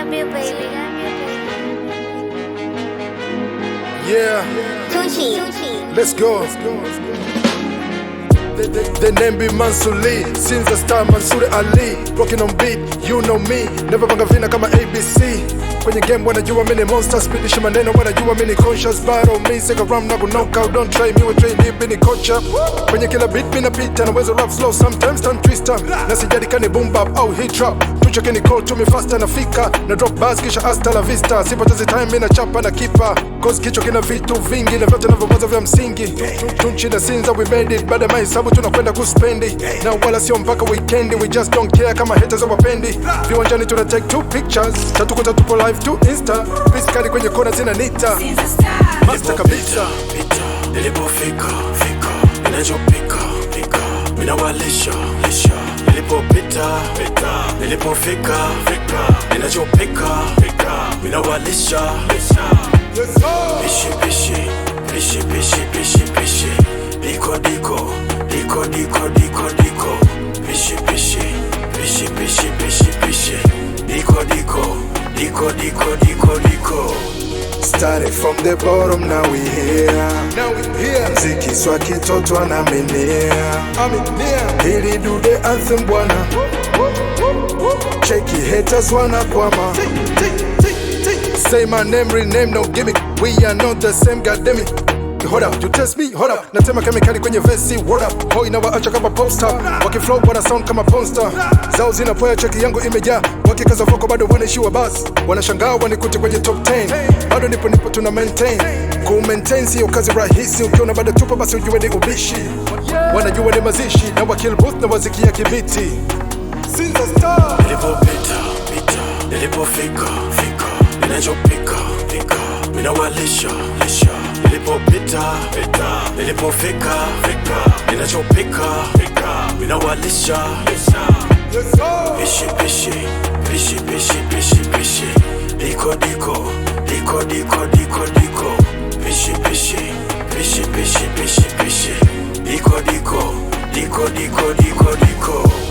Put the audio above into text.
you, baby. Yeah, Tunchi. let's go. The, the, the name be Mansuli since the start Mansuri Ali rocking on beat you know me never panga vina kama ABC kwenye game wanajua mimi ni monster speedish maneno wanajua mimi ni conscious battle me sika ram na knock out don't try me we train deep ni kocha kwenye kila beat mimi napita na wezo rap slow sometimes turn twister na sijadi kani boom bap au hit trap tuchoke ni call to me faster nafika na drop bars kisha hasta la vista sipotezi time mimi na chapa na kipa cause kichwa kina vitu vingi na vyote navyowaza vya msingi tunchi na sinza we made it baada ya mahesabu tunakwenda kuspendi na wala sio mpaka weekendi we just don't care kama haters wapendi viwanjani tuna take two pictures tatu kwa tatu po live to insta piskali kwenye kona zina nita master kabisa pita nilipofika fika ninachopika pika minawalisha lisha nilipopita pita nilipofika fika ninachopika pika minawalisha lisha pishi pishi pishi pishi pishi pishi diko diko diko diko diko diko pishi pishi pishi pishi pishi pishi diko diko diko diko diko diko Started from the bottom, now we here. Now we here. Mziki swa kitoto anaminia. Hili do the anthem bwana. Cheki haters wanakwama. Say my name, rename, no gimmick. We are not the same, goddamn it. Hold up, you test me, hold up. Natema kemikali kwenye vesi, what up? Hoi na waacha kama popstar. Wakiflow wana sound kama ponster. Zao zinapoya cheki yangu imejaa. Wakikaza voko bado wanaishiwa basi. Wanashangaa wanikute kwenye top 10. Bado nipo nipo tuna maintain. Ku maintain sio kazi rahisi. Ukiona bado tupo basi ujue ni ubishi. Wanajua ni mazishi na wakill booth na wazikia kibiti. Sinza star. nilipopita pita nilipofika fika ninachopika pika minawalisha lisha nilipopita pita nilipofika fika ninachopika pika minawalisha lisha pishi pishi pishi pishi pishi pishi diko diko diko diko diko diko pishi pishi pishi pishi pishi pishi diko diko diko diko diko diko